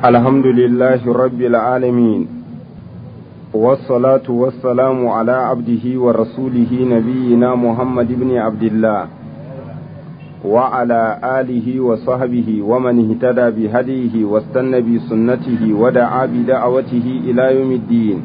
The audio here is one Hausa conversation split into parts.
الحمد لله رب العالمين والصلاة والسلام على عبده ورسوله نبينا محمد بن عبد الله وعلى آله وصحبه ومن اهتدى بهديه واستنى بسنته ودعا بدعوته إلى يوم الدين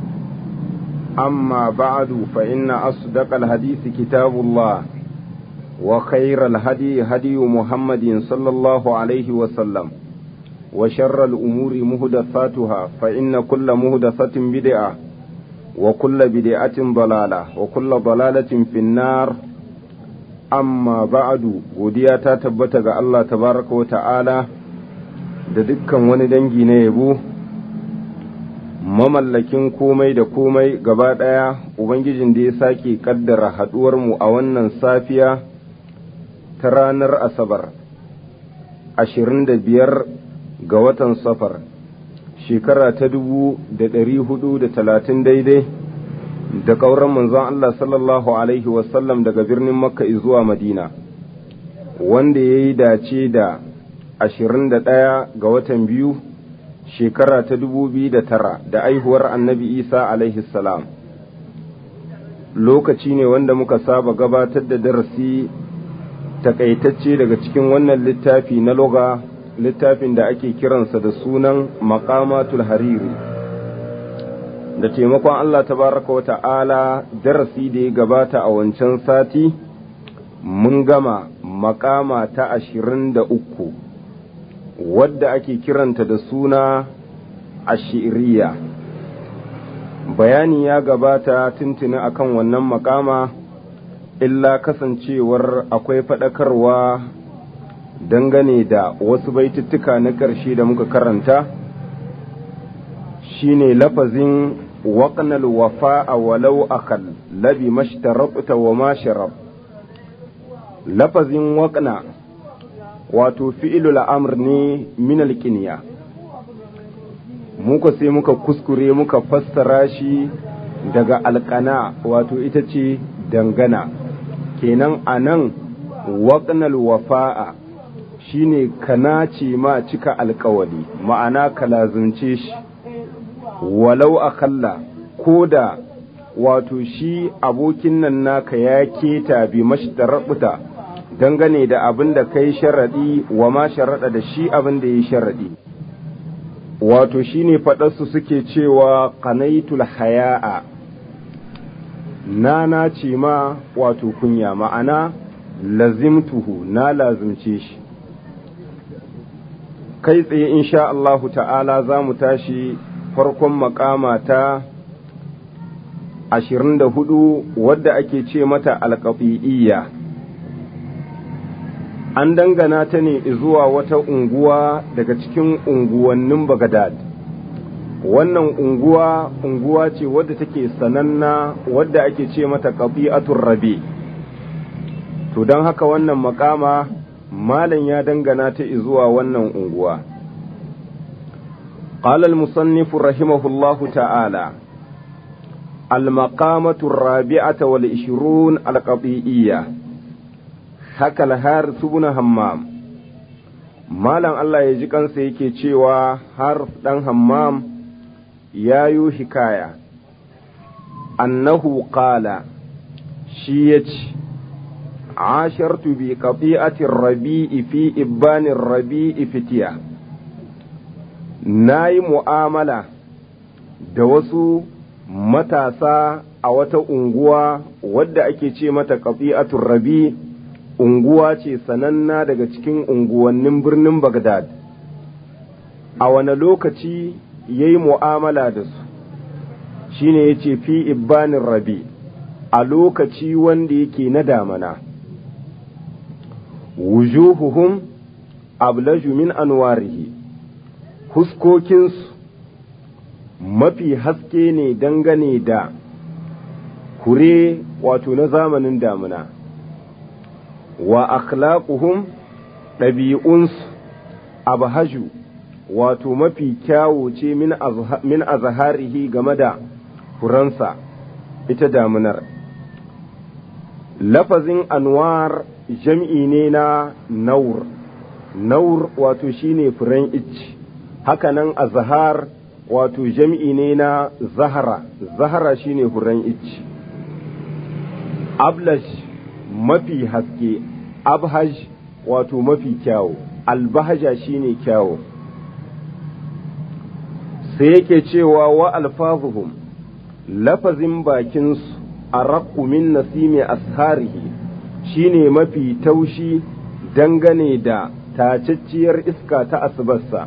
أما بعد فإن أصدق الحديث كتاب الله وخير الهدي هدي محمد صلى الله عليه وسلم وشر الأمور مهدثاتها فإن كل مهدثة بدعة وكل بدعة ضلالة وكل ضلالة في النار amma ba'adu godiya ta tabbata ga Allah tabaraka wa ta'ala da dukkan wani dangi na yabo mamallakin komai da komai gaba ɗaya ubangijin da ya sake kaddara haɗuwarmu a wannan safiya ta ranar asabar ashirin da biyar ga watan safar shekara ta dubu da ɗari hudu da talatin daidai da ƙauran manzon Allah sallallahu Alaihi wasallam daga birnin Makka zuwa Madina, wanda ya yi dace da ashirin da ɗaya ga watan biyu shekara ta dubu biyu da tara da aihuwar annabi Isa alaihi salam. Lokaci ne wanda muka saba gabatar da darasi takaitacce daga cikin wannan littafi na loga littafin da ake kiransa da sunan Maqamatul Hariri. da taimakon Allah tabaraka wa ta'ala darasi da ya gabata a wancan sati mun gama makama ta ashirin da uku wadda ake kiranta da suna ashiriya bayani ya gabata tuntuni akan wannan makama illa kasancewar akwai faɗakarwa dangane da wasu baituttuka na ƙarshe da muka karanta shine lafazin waƙnal wafa walau akal labi mashtarabta wa ma sharab lafazin waƙna wato fi'ilul amr ne min alƙiniya muka sai muka kuskure muka fassara shi daga alƙana wato ita ce dangana kenan a nan waƙnal wafa'a shine kana ce ma cika alƙawali ma'ana ka lazumce shi walau akalla ko da wato shi abokin nan naka ya keta bi mashtarabuta dangane da abin da kai sharaɗi wa ma sharaɗa da shi abin da ya sharaɗi wato shi ne faɗarsu suke cewa kanaitul haya'a na na ce ma wato kunya ma'ana lazimtuhu na lazimce shi kai tsaye insha Allahu ta'ala za mu tashi farkon makama ta ashirin da hudu wadda ake ce mata alƙafi'iyya an dangana ta ne zuwa wata unguwa daga cikin unguwannin bagadad wannan unguwa unguwa ce wadda take sananna wadda ake ce mata ƙafi'atun rabe to don haka wannan makama malam ya dangana ta zuwa wannan unguwa قال المصنف رحمه الله تعالى المقامة الرابعة والعشرون القطيئية حكى الهارث بن همام مالا الله يجي kansa yake cewa har dan hammam ya yi hikaya annahu qala shi ya ce ashartu bi qati'atir rabi'i fi ibbanir rabi'i fitiya na yi mu'amala da wasu matasa a wata unguwa wadda ake ce mata ƙafi'atun rabi unguwa ce sananna daga cikin unguwannin birnin Bagdad. A wane lokaci ya yi mu'amala da su, shi ne ya ce fi ibbanin rabi a lokaci wanda yake na damana. Wujuhuhum ablaju min anwarihi huskokinsu mafi haske ne dangane da hure wato na zamanin damuna wa akhlaquhum ɗabi'unsu abhaju wato mafi kyawo ce min azharihi game da furansa ita damunar lafazin anwar jam'i ne na naur naur wato shine furen icci hakanan azhar wato jam'i ne na zahara zahara shine huran icci ablash mafi haske abhaj wato mafi kyawu albahaja shine kyawu sai yake cewa wa alfazuhum lafazin bakinsu a min nasimi asharihi shine mafi taushi dangane da tacacciyar iska ta asibarsa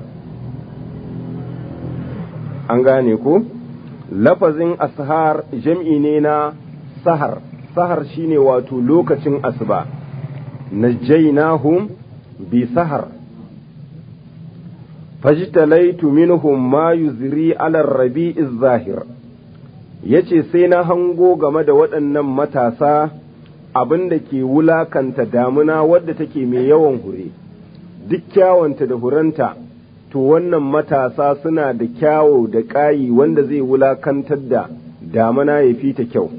an gane ko lafazin ashar jam'i ne na sahar sahar shine wato lokacin asuba najjaynahum bi sahar fajtalaitu minhum ma yuzri ala rabi'i zahir yace sai na hango game da waɗannan matasa abin da ke wulakanta damuna wadda take mai yawan hure duk kyawanta da huranta to wannan matasa suna da kyawo da ƙayi wanda zai wulakantar da damuna ya fi ta kyau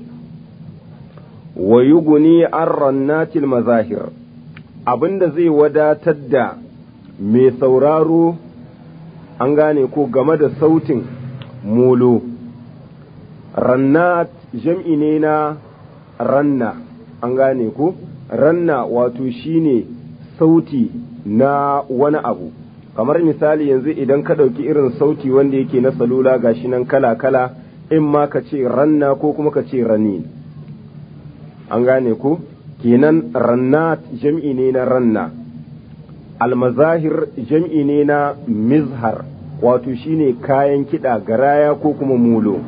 wa yuguni an rannatil mazahir abin da zai wadatar da mai sauraro an gane ko game da sautin molo rannat jam'i ne na ranna an gane ko ranna wato shine sauti na wani abu kamar misali yanzu idan ka ɗauki irin sauti wanda yake na salula gashi nan kala-kala in ma ka ce ranna ko kuma ka ce ranin an gane ko kenan rannat jam'i ne na ranna almazahir jam'i ne na mizhar wato shine kayan kiɗa garaya ko kuma mulo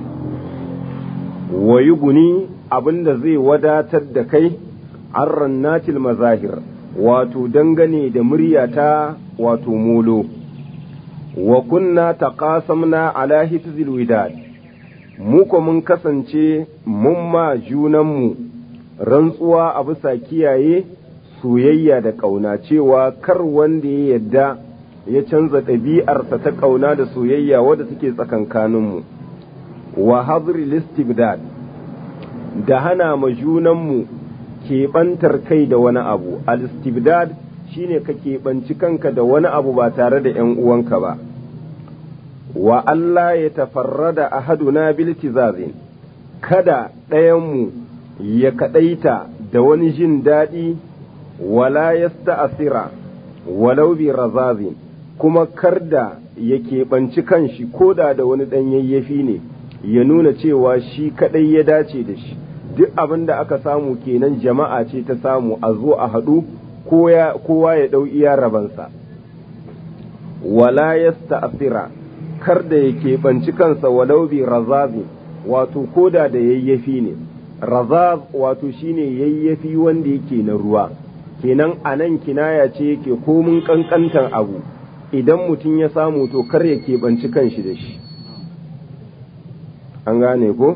wayi guni abinda zai wadatar da kai an rannatil mazahir wato dangane da muryata wato mulo wa kunna taqasamna ala hifzil widad mu ko mun kasance mun ma junanmu rantsuwa a bisa kiyaye soyayya da ƙauna cewa kar wanda ya yadda ya canza ɗabi'arsa ta ƙauna da soyayya wadda take tsakankaninmu wa hadri listibdad da hana ma junanmu keɓantar kai da wani abu al-istibdad shine ka keɓanci kanka da wani abu ba tare da ‘yan uwanka ba wa Allah ya tafarrada ahaduna biltizazin kada ɗayanmu ya kaɗaita da wani jin daɗi wala ya asira walau bi razazin kuma kar da ya keɓanci kanshi ko da da wani ɗan yayyafi ne ya nuna cewa shi kaɗai ya dace da shi duk abin da aka samu kenan jama'a ce ta samu a zo a haɗu kowa ya ɗau iya rabansa wala ya asira kar da ya keɓanci kansa walau bi razazi wato koda da yayyafi ne razaz wato shine yayyafi wanda yake na ruwa kenan a nan kinaya ce yake komin ƙanƙantar abu idan mutum ya samu to kar ya keɓanci kanshi da shi an gane ko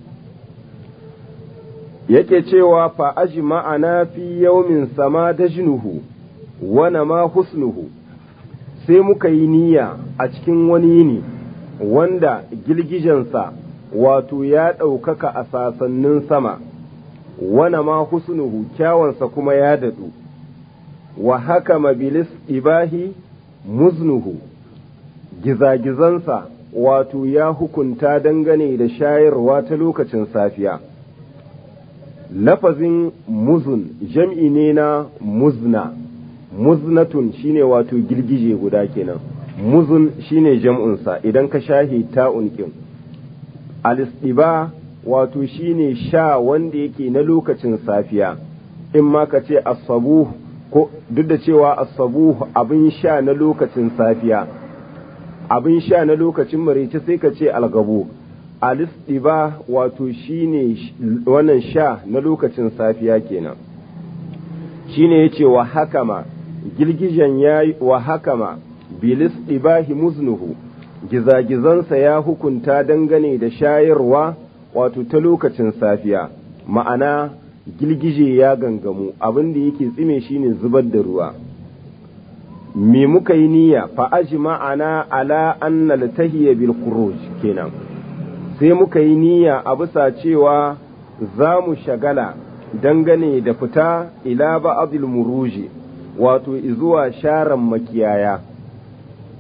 yake cewa fa aji ma'ana fi yaumin sama da jinuhu wana ma husnuhu sai muka yi niyya a cikin wani yini wanda girgijensa wato ya ɗaukaka a sasannin sama wana ma husnuhu kyawansa kuma ya daɗu wa haka mabilis ibahi muznuhu gizagizansa wato ya hukunta dangane da shayarwa ta lokacin safiya lafazin muzun jam'i ne na muzna muznatun shine wato girgije guda kenan muzun shine jam'unsa idan ka shahi ta'un kin alistiba wato shine sha wanda yake na lokacin safiya in ma ka ce asabuh ko duk da cewa asabuh abin sha na lokacin safiya abin sha na lokacin marice sai ka ce algabo alistiba wato shine wannan sha na lokacin safiya kenan shine yace wa hakama girgijen yayi wa hakama bilis ibahi muznuhu gizagizansa ya hukunta dangane da shayarwa wato ta lokacin safiya ma'ana girgije ya gangamu abin da yake tsime shine zubar da ruwa me muka yi niyya fa ajma'ana ala anna latahiya bil khuruj kenan sai muka yi niyya a bisa cewa za mu shagala dangane da fita ila ba'adil muruji wato izuwa sharan makiyaya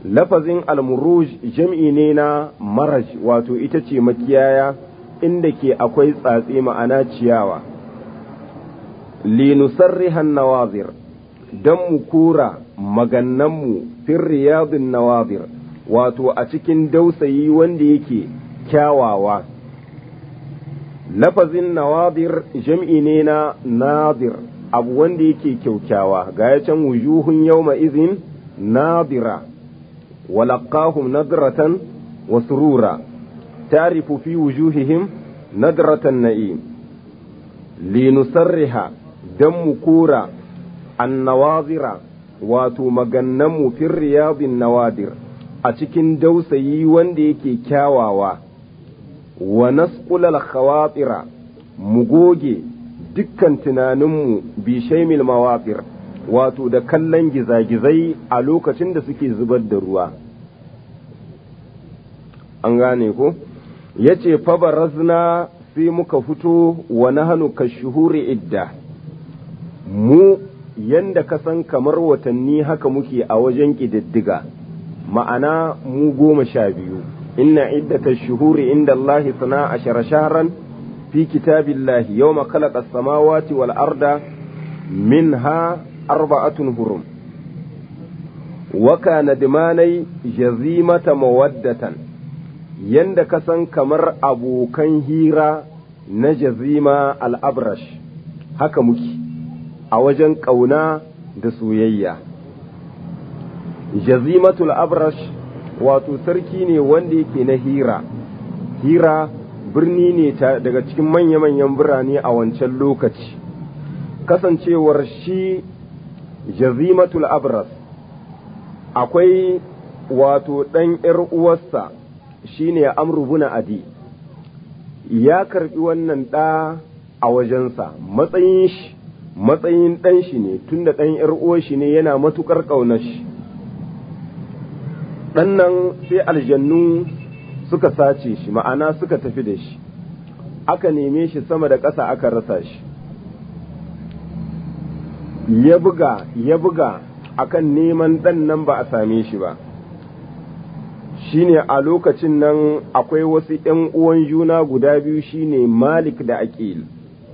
lafazin almuruj jam'i ne na maraj wato ita ce makiyaya inda ke akwai tsatse ma'ana ciyawa linusarrihan nawazir don mu kura magannanmu fin riyadun nawazir wato a cikin dausayi wanda yake kyawawa lafazin nawadir jam'i ne na nadir abu wanda yake kyaukyawa ga ya can wujuhun yawma izin nadira walaqahum nadratan wa surura ta'rifu fi wujuhihim nadratan na'im linusarriha dan mu kura annawazira wato magannanmu fin riyadin nawadir a cikin dausayi wanda yake kyawawa wa nasqulal khawatira mu goge dukkan tunaninmu bi shaimil mawafir wato da kallon gizagizai a lokacin da suke zubar da ruwa an gane ko ya ce fabarazna sai muka fito wa nahanu ka shuhuri idda mu yanda ka san kamar watanni haka muke a wajen ƙididdiga ma'ana mu goma sha biyu inna iddata shuhuri inda Allah sana ashara shahran في كتاب الله يوم خلق السماوات والأرض منها أربعة هرم وكان دماني جزيمة مودة يند كسن كمر أبو كان هيرا نجزيمة الأبرش haka muke a wajen ƙauna da soyayya jazimatul abrash wato sarki ne wanda yake na hira hira birni ne daga cikin manya-manyan birane a wancan lokaci kasancewar shi jazimatul abras akwai wato ɗan ‘yar uwarsa shine amru buna adi ya karɓi wannan ɗa a wajensa matsayin shi matsayin ɗan shi ne tunda ɗan ‘yar uwar shi ne yana matuƙar ƙaunar shi ɗan nan sai aljannu suka sace shi ma'ana suka tafi da shi aka neme shi sama da ƙasa aka rasa shi ya buga ya buga akan neman ɗan nan ba a same shi ba shine a lokacin nan akwai wasu ‘yan uwan juna guda biyu shine malik da aqil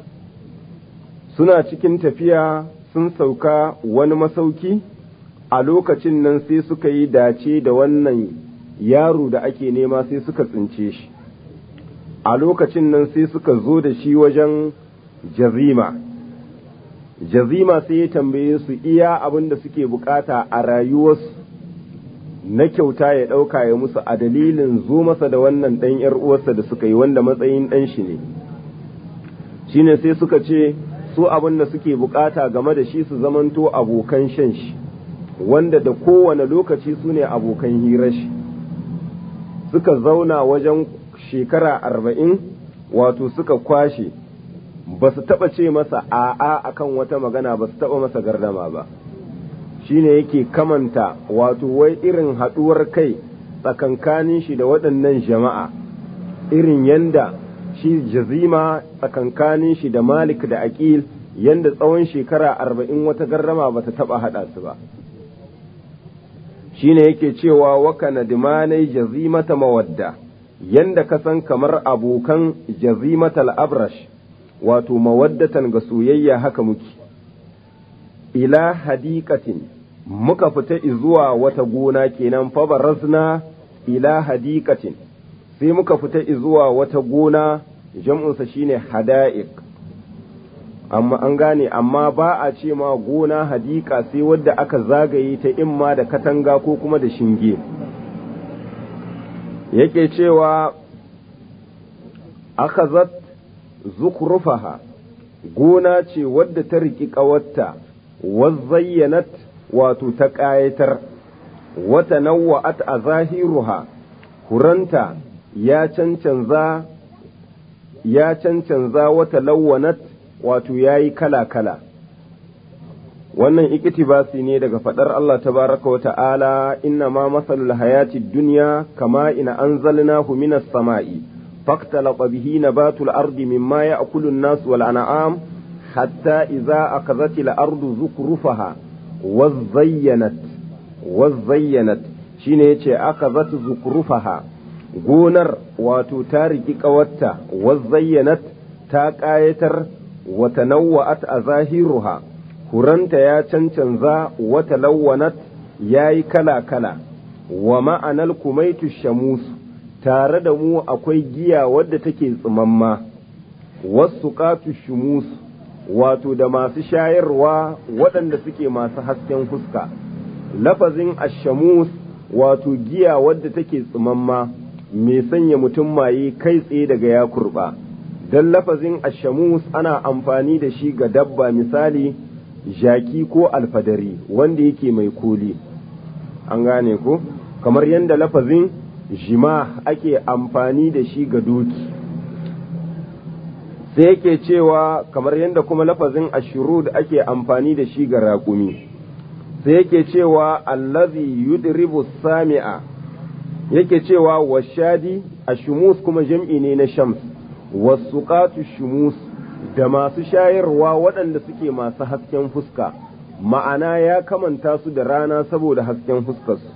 suna cikin tafiya sun sauka wani masauki a lokacin nan sai suka yi dace da wannan yaro da ake nema sai suka tsince shi a lokacin nan sai suka zo da shi wajen jazima jazima sai ya tambaye su iya abin da suke bukata a rayuwarsu na kyauta ya ɗauka ya musu a dalilin zo masa da wannan ɗan ‘yar uwarsa da suka yi wanda matsayin ɗan shi ne shine sai suka ce su abin da suke bukata game da shi su zamanto abokan shan shi wanda da kowane lokaci su ne abokan hirar shi suka zauna wajen shekara arba'in wato suka kwashe ba su taɓa ce masa a'a akan wata magana ba su taɓa masa gardama ba shine yake kamanta wato wai irin haɗuwar kai tsakankanin shi da waɗannan jama'a irin yanda shi jazima tsakankanin shi da malik da aqil yanda tsawon shekara arba'in wata gardama ba ta taɓa haɗa su ba shine yake cewa waka nadimanai jazimata mawadda yanda ka san kamar abokan jazimatal abrash wato mawaddatan ga soyayya haka muke ila hadiqatin muka fita zuwa wata gona kenan fa barazna ila hadiqatin sai muka fita zuwa wata gona jam'unsa shine hada'iq amma an gane amma ba a ce ma gona hadika sai wadda aka zagaye ta imma da katanga ko kuma da shinge yake cewa akhazat zukrufaha gona ce wadda ta riki ƙawarta wazayyanat wato ta ƙayatar wata nawa'at a zahiruha kuranta ya cancanza ya cancanza wata lawanat wato ya yi kala-kala wannan ikitibasi ne daga faɗar Allah tabaraka wa ta'ala inna ma masalul hayati duniya kama ina anzalnahu minas sama'i faktalata bihi nabatul ardi mimma ya'kulu an-nas wal an'am hatta idza akazatil ardu zukrufaha wazayyanat wazayyanat shine yace aka zata zukrufaha gonar wato ta riki ƙawarta wazayyanat ta ƙayatar wata nawa'at a zahiruha huranta ya cancanza wata lawanat ya yi kala-kala wa ma'anar kumaitu shamus tare da mu akwai giya wadda take tsimamma wasu ƙatu shumus wato da masu shayarwa waɗanda suke masu hasken fuska lafazin ashamus wato giya wadda take tsimamma mai sanya mutum maye kai tsaye daga ya kurba don lafazin ashamus ana amfani da shi ga dabba misali jaki ko alfadari wanda yake mai koli an gane ko kamar yadda lafazin jima ake amfani da shi ga doki sai yake cewa kamar yadda kuma lafazin ashurud ake amfani da shi ga raƙumi sai yake cewa allazi yudribu sami'a yake cewa washadi ashumus kuma jam'i ne na shams wasuqatu shumus da masu shayarwa waɗanda suke masu hasken fuska ma'ana ya kamanta su da rana saboda hasken fuskarsu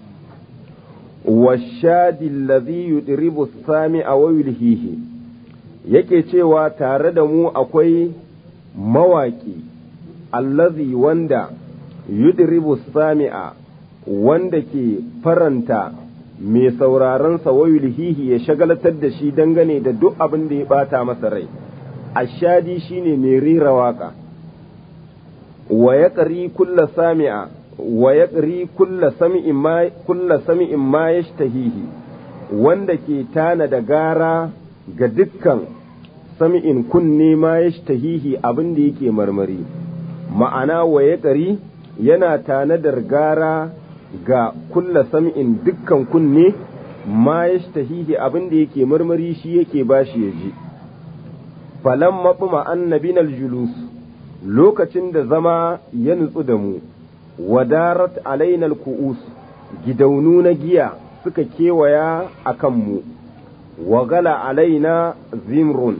washadi allazi yudribu sami'a wa yulhihi yake cewa tare da mu akwai mawaki allazi wanda yudribu sami'a wanda ke faranta mai sauraronsa wayulhihi ya shagalatar da shi dangane da duk abin da ya bata masa rai ashadi shine mai rira waka wa ya kulla sami'a wa ya kulla sami'in ma kulla sami'in ma yashtahihi wanda ke tana da gara ga dukkan sami'in kunne ma yashtahihi abin da yake marmari ma'ana wa ya yana tanadar gara ga kulla sam'in dukkan kunne ma ya tahihi abin da yake marmari shi yake bashi ya ji falan maɓuma annabinal julus lokacin da zama ya nutsu da mu wadarat alainal ku'us gidaunu na giya suka kewaya a kanmu wagala alaina zimrun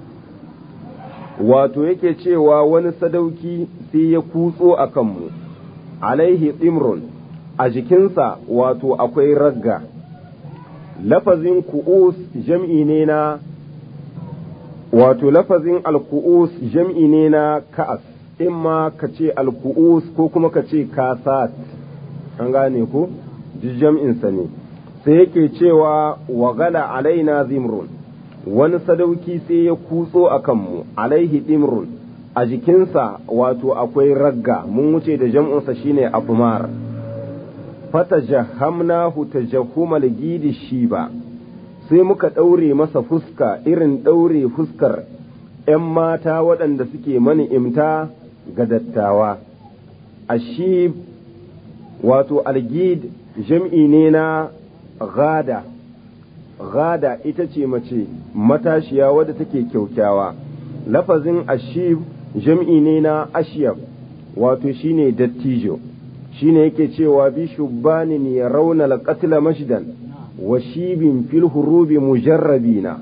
wato yake cewa wani sadauki sai ya kutso a kanmu alaihi imrun a jikinsa wato akwai ragga lafazin ku'us jam'i ne na wato lafazin alku'us jam'i ne na ka'as in ma ka ce alku'us ko kuma ka ce kasat an gane ku jam'insa ne sai yake cewa wagala alaina zimrun wani sadauki sai ya kutso a kanmu alaihi dimrun a jikinsa wato akwai ragga mun wuce da jam'unsa shine abumar fata jahamnahu tajahumal gidi shiba sai muka ɗaure masa fuska irin ɗaure fuskar ‘yan mata waɗanda suke mani imta ga dattawa ashib wato algid jam'i ne na gada gada ita ce mace matashiya wadda take kyaukyawa lafazin ashib jam'i ne na ashiyab wato shine dattijo shine yake cewa bi shubbanin ya rauna alqatla mashdan wa shibin fil hurubi mujarrabina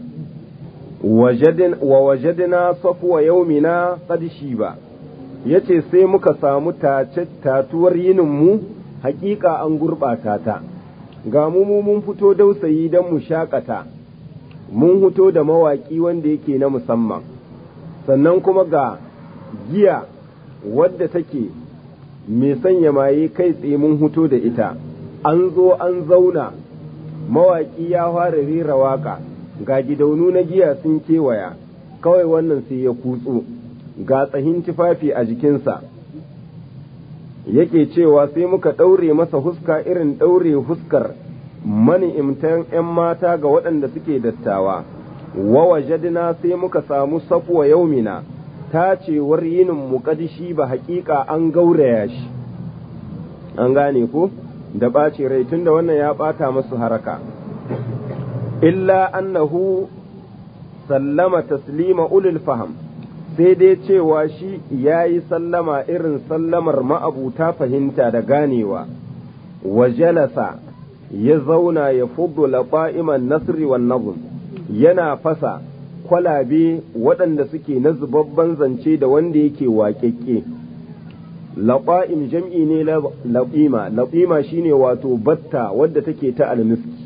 wa wajadna safwa yaumina qad shiba yace sai muka samu tatuwar yinin mu hakika an gurbata ta ga mu mun fito dausayi don mu shakata mun fito da mawaki wanda yake na musamman sannan kuma ga giya wadda take mai sanya maye kai tsaye mun huto da ita an zo an zauna mawaƙi ya fara rera waka ga gidaunu na giya sun kewaya kawai wannan sai ya kutso ga tsahin tufafi a jikinsa yake cewa sai muka ɗaure masa huska irin ɗaure huskar mani'imtan 'yan mata ga waɗanda suke dattawa wa wajadna sai muka samu safuwa yaumina tacewar yinin muƙadishi ba haƙiƙa an gauraya shi an gane ko da ɓace rai tunda wannan ya ɓata masu haraka illa annahu sallama taslima ulul faham sai dai cewa shi ya yi sallama irin sallamar ma'abuta fahimta da ganewa wa jalasa ya zauna ya fudu laɓa'iman nasri wan nazm yana fasa kwalabe waɗanda suke na zubabban zance da wanda yake waƙeƙe laƙa'im jam'i ne laƙima laƙima shine wato batta wadda take ta almiski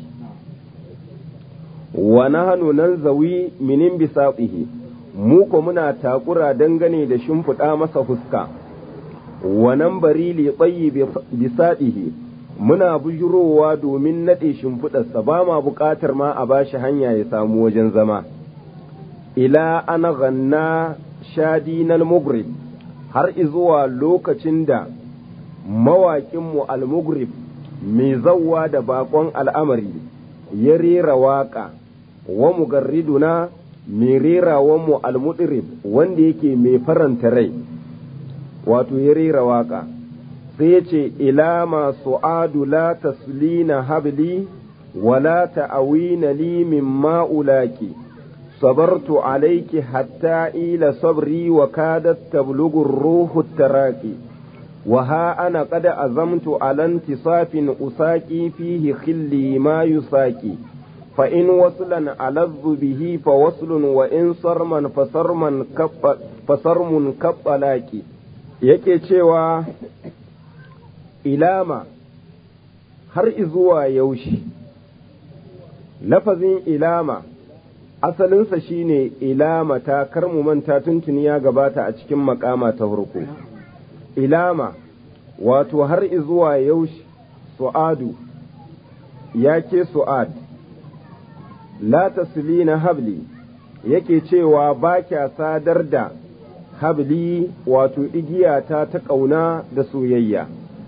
wa nahnu nanzawi minin bisaqihi mu ko muna takura dangane da shimfiɗa masa fuska wa nan bari li tsayi bisaɗihi muna bujurowa domin naɗe shimfiɗarsa ba ma buƙatar ma a bashi hanya ya samu wajen zama ila ana ganna shadinal mugrib har izuwa lokacin da mawaƙinmu al-mugrib mai zawwa da baƙon al'amari ya rera waƙa wa mugarriduna mai rerawanmu al-mudirib wanda yake mai faranta rai wato ya rera waƙa sai ya ce ila masu adu la taslina habli wala ta'awina li min ma'ulaki sabartu alaiki hatta ila sabri wa kadat tablughu ruhu taraki wa ha ana qad azamtu ala intisafin usaki fihi khilli ma yusaki fa in waslan aladhu bihi fa waslun wa in sarman fa sarman fa sarmun kabbalaki yake cewa ilama har izuwa yaushe lafazin ilama asalinsa shine ilama ta kar mu manta tuntuni ya gabata a cikin makama ta farko ilama wato har izuwa yaushe su'adu ya ke su'ad la taslina habli yake cewa ba kya sadar da habli wato igiyata ta ƙauna da soyayya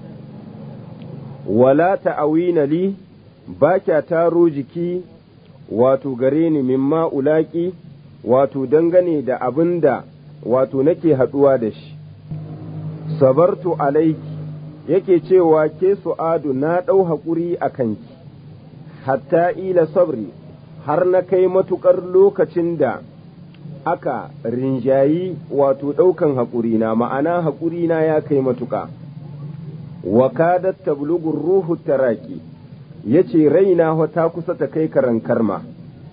wala ta'awina li ba kya taro jiki wato gare ni mimma ulaki wato dangane da abin da wato nake haɗuwa da shi sabartu alaiki yake cewa ke su'adu na ɗau haƙuri a kanki hatta ila sabri har na kai matuƙar lokacin da aka rinjayi wato ɗaukan haƙurina ma'ana haƙurina ya kai matuƙa wa kadat tablugur ruhu taraki yace raina ta kusa ta kai karan karma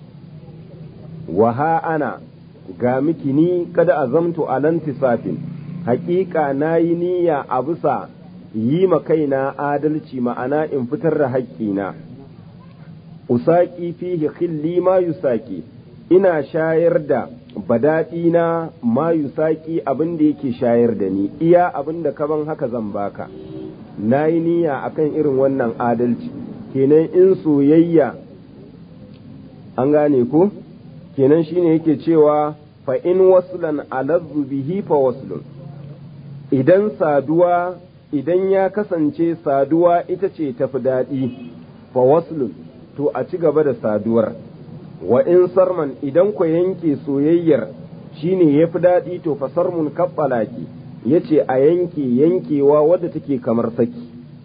wa ha ana ga miki ni kada azamtu alan tisafin haƙiƙa na yi niyya a bisa yi ma kaina adalci ma'ana in fitar da haƙƙina usaki fihi khilli ma yusaki ina shayar da badaɗina ma yusaki abin da yake shayar da ni iya abin da kaban haka zan baka na yi niyya akan irin wannan adalci kenan in soyayya an gane ko kenan shine yake cewa fa in waslan alazzu bihi fa waslun idan saduwa idan ya kasance saduwa ita ce tafi daɗi fa waslun to a ci gaba da saduwar wa in sarman idan ku yanke soyayyar shine ya fi daɗi to fa sarmun kabbalaki ya ce a yanke yankewa wadda take kamar saki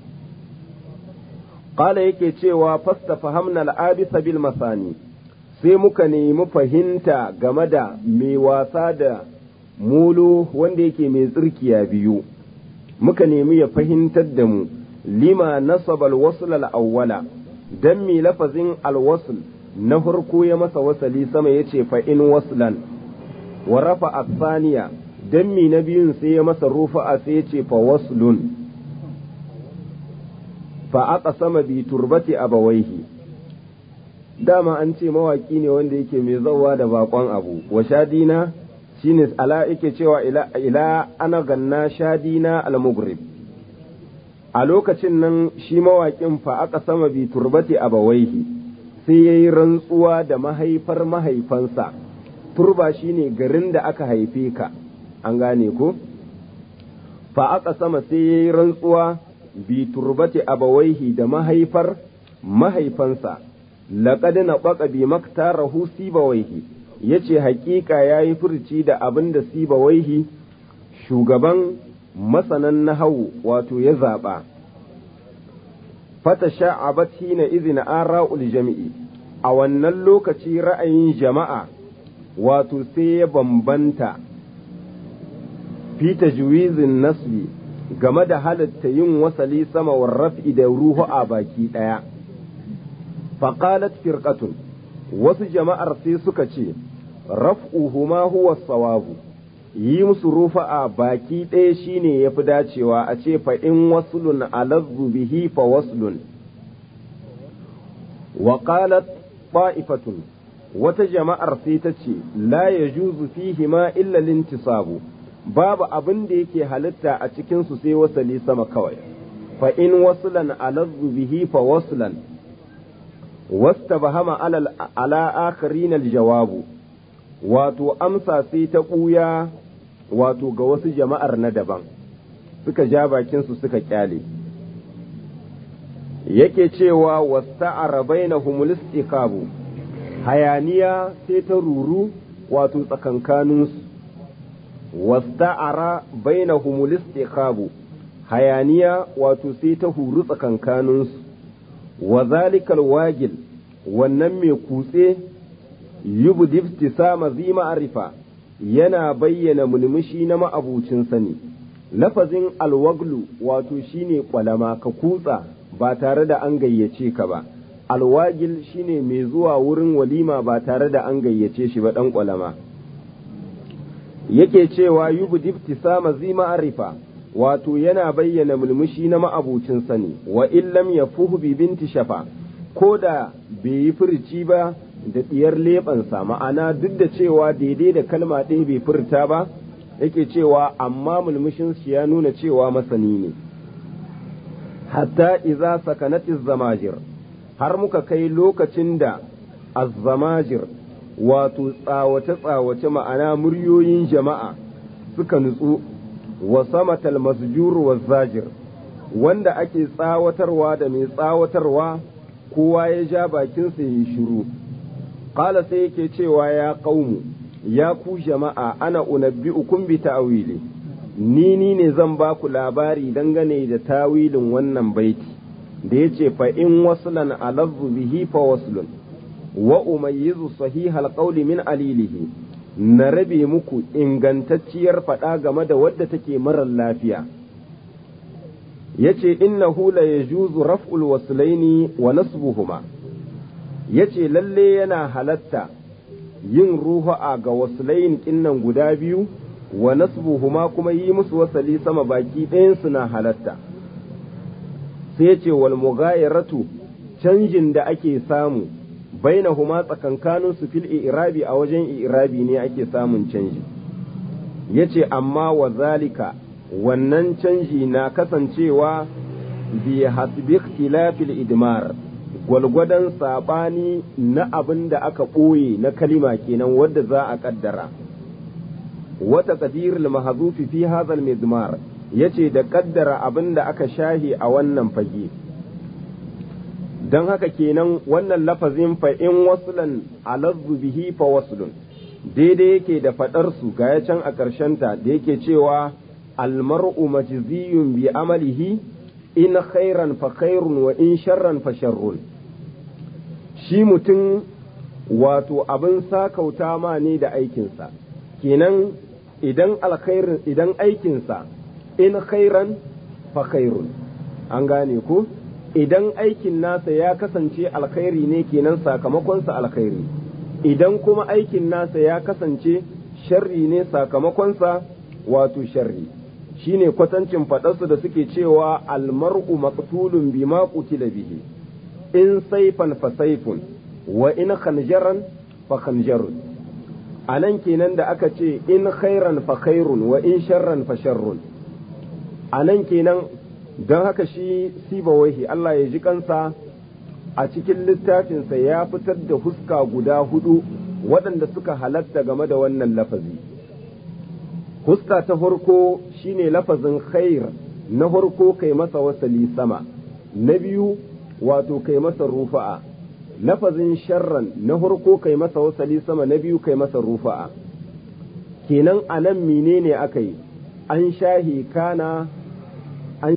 Ƙala yake cewa fasta fahamna al'abisa bil masani sai muka nemi fahimta game da mai wasa da mulu wanda yake mai tsirkiya biyu muka nemi ya fahimtar da mu lima nasaba alwasl al-awwala dan mi lafazin alwasl na farko ya masa wasali sama yace fa in waslan wa rafa athaniya dan mi na biyun sai ya masa rufa'a sai yace fa waslun fa aka sama bi turbati abawaihi dama an ce mawaki ne wanda yake mai zawa da bakon abu wa shadina shine ala yake cewa ila, ila ana ganna shadina al-mughrib a lokacin nan shi mawaƙin fa aka sama bi turbati abawaihi sai ya yi rantsuwa da mahaifar mahaifansa turba shine garin da aka haife ka an gane ko fa aka sama sai ya yi rantsuwa bi turbati abawaihi da mahaifar mahaifansa laqad nabaqa bi maktarahu sibawaihi yace hakika yayi furci da abin da sibawaihi shugaban masanan nahawu wato ya zaba fata sha'abat hina izina ara'ul jami'i a wannan lokaci ra'ayin jama'a wato sai ya bambanta fi tajwizin nasbi game da halatta yin wasali sama wa raf'i da ruhu a baki ɗaya. Faƙalat firƙatun wasu jama'ar sai suka ce, raf'uhuma huwa sawabu yi musu rufa'a baki ɗaya shine ya fi dacewa a ce fa in waslun alazzu bihi fa waslun wa qalat ta'ifatun wata jama'ar sai ta ce la yajuzu fihi ma illa lintisabu babu abin da yake halitta a cikin su sai wasali sama kawai fa in waslan alazzu bihi fa waslan wastabahama ala ala akharin aljawabu wato amsa sai ta ɓuya wato ga wasu jama'ar na daban suka ja bakinsu suka kyale yake cewa wasta'ara bainahum istiqabu hayaniya sai ta ruru wato tsakankaninsu wasta'ara bainahum istiqabu hayaniya wato sai ta huru tsakankaninsu wa zalikal wagil wannan mai kutse yubdi ibtisama zi ma'arifa yana bayyana mulmushi na ma'abucin sani lafazin alwaglu wato shine kwalama ka kutsa ba tare da an gayyace ka ba alwagil shine mai zuwa wurin walima ba tare da an gayyace shi ba dan kwalama yake cewa yubdi ibtisama zi ma'arifa wato yana bayyana mulmushi na ma'abucin sani wa illam yafuhu bi binti shafa ko da bai yi furci ba da ɗiyar leɓansa ma'ana duk da cewa daidai da kalma ɗaya bai furta ba yake cewa amma mulmushin shi ya nuna cewa masani ne hatta iza sakanatiz zamajir har muka kai lokacin da azzamajir wato tsawace-tsawace ma'ana muryoyin jama'a suka nutsu wa samatal masjur wa zajir wanda ake tsawatarwa da mai tsawatarwa kowa ya ja bakinsa ya yi shiru Ƙala sai yake cewa ya ƙaumu, ya ku jama'a ana unabbi'ukum bi ta'wili ni ni ne zan ba ku labari dangane da tawilin wannan baiti da ya ce fa in waslan alazzu bihi fa waslun wa umayyizu sahihal qawli min alilihi na rabe muku ingantacciyar faɗa game da wadda take marar lafiya yace innahu la yajuzu raf'ul waslaini wa nasbuhuma ya ce lalle yana halatta yin ruhu'a ga wasulayin kinnan guda biyu wa nasbuhuma kuma yi musu wasali sama baki ɗayansu na halatta sai ya ce wal mughayaratu canjin da ake samu bainahuma tsakankanin su fil irabi a wajen irabi ne ake samun canji ya ce amma wa zalika wannan canji na kasancewa bi hasbi ikhtilafil idmar gwalgwadon saɓani na abin da aka ɓoye na kalima kenan wadda za a ƙaddara wata ƙadirul mahazufi fi hazal mizmar ya ce da ƙaddara abin da aka shahi a wannan fage don haka kenan wannan lafazin fa in waslan alazzu bihi fa waslun daidai yake da faɗarsu ga ya can a ƙarshenta da yake cewa almar'u majziyun bi amalihi in khairan fa khairun wa in sharran fa sharrun shi mutum wato abin sakauta ma ne da aikinsa kenan idan alkhairin idan aikinsa in khairan fa khairun an gane ku idan aikin nasa ya kasance alkhairi ne kenan sakamakonsa alkhairi idan kuma aikin nasa ya kasance sharri ne sakamakonsa wato sharri shine kwatancin faɗarsu da suke cewa almar'u maqtulun bima qutila bihi in saifan fa saifun wa in khanjaran fa khanjarun anan kenan da aka ce in khairan fa khairun wa in sharran fa sharrun anan kenan don haka shi sibawaihi Allah ya ji kansa a cikin littafinsa ya fitar da huska guda hudu waɗanda suka halatta game da wannan lafazi huska ta farko shine lafazin khair na farko kai masa wasali sama na biyu wato kai masa rufa'a lafazin sharran na farko kai masa wasali sama na biyu kai masa rufa'a kenan a nan menene aka yi an shahi kana an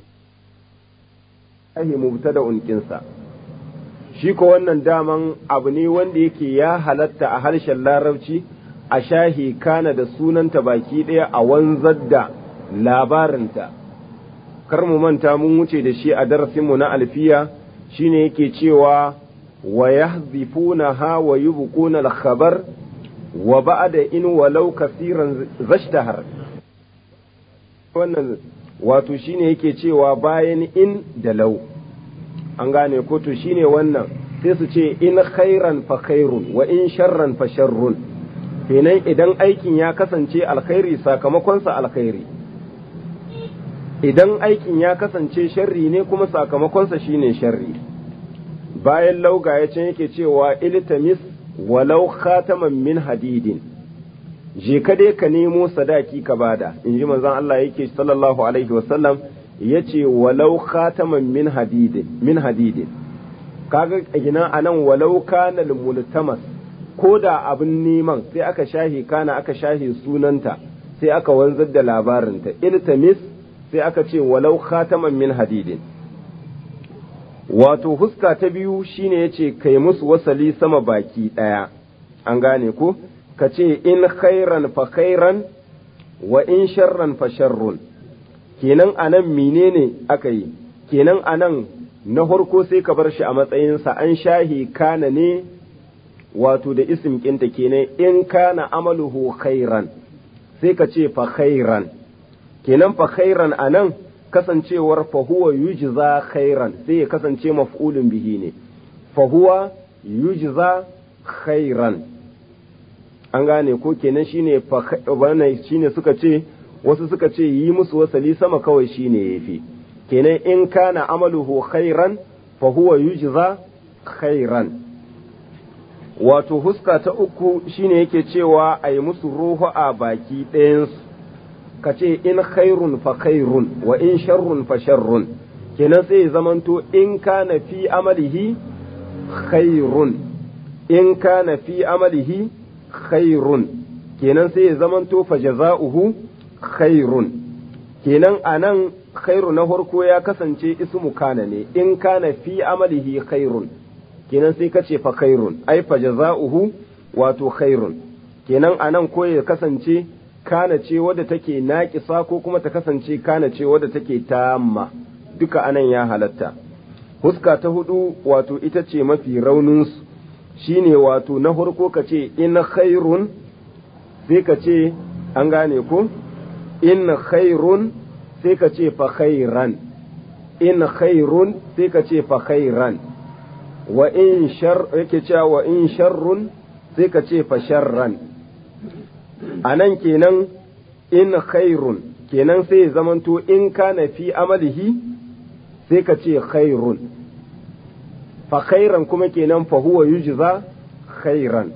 shahi mubtada unkinsa shi ko wannan daman abu ne wanda yake ya halatta a harshen larabci a shahi kana da sunanta baki ɗaya a wanzar da labarinta kar mu manta mun wuce da shi a darasinmu na alfiya shine yake cewa wa yahzifuna ha wa yubquna al-khabar wa ba'da in walau kasiran zashtahar wannan wato shine yake cewa bayan in da lau an gane ko to shine wannan sai su ce in khairan fa khairun wa in sharran fa sharrun kenan idan aikin ya kasance alkhairi sakamakonsa alkhairi idan aikin ya kasance sharri ne kuma sakamakonsa shine sharri bayan lauga ya can yake cewa iltamis walau khataman min hadidin je ka dai ka nemo sadaki ka bada in ji manzon Allah yake sallallahu alaihi wasallam ya ce walau khataman min hadidin min hadidin kaga gina anan walau kana multamas ko da abin neman sai aka shahi kana aka shahi sunanta sai aka wanzar da labarinta iltamis sai aka ce walau khataman min hadidin wato huska ta biyu shine yace kai musu wasali sama baki daya an gane ko ka ce in khairan fa khairan wa in sharran fa sharrun kenan anan menene aka yi kenan anan na farko sai ka bar shi a matsayinsa an shahi kana ne wato da isim kinta kenan in kana amaluhu khairan sai ka ce fa khairan kenan fa khairan anan kasancewar fa huwa yujza khairan sai ya kasance maf'ulun bihi ne fa huwa yujza khairan an gane ko kenan shine fa wannan shine suka ce wasu suka ce yi musu wasali sama kawai shine yafi kenan in kana amaluhu khairan fa huwa yujza khairan wato huska ta uku shine yake cewa a yi musu ruhu a baki ɗayansu ka ce in khairun fa khairun wa in sharrun fa sharrun kenan sai ya zamanto in kana fi amalihi khairun in kana fi amalihi khairun kenan sai ya zamanto fa jaza'uhu khairun kenan anan khairu na farko ya kasance ismu kana ne in kana fi amalihi khairun kenan sai ka ce fa khairun ai fa jaza'uhu wato khairun kenan anan ko ya kasance kana ce wadda take naƙisa ko kuma ta kasance kana ce wadda take tamma duka anan ya halatta huska ta hudu wato ita ce mafi raunin su shine wato na farko ka ce in khairun sai ka ce an gane ko in khairun sai ka ce fa khairan in khairun sai ka ce fa khairan wa in shar yake cewa wa in sharrun sai ka ce fa sharran anan kenan in khairun kenan sai zamanto in kana fi amalihi sai ka ce khairun fa khairan kuma kenan fa huwa yujza khairan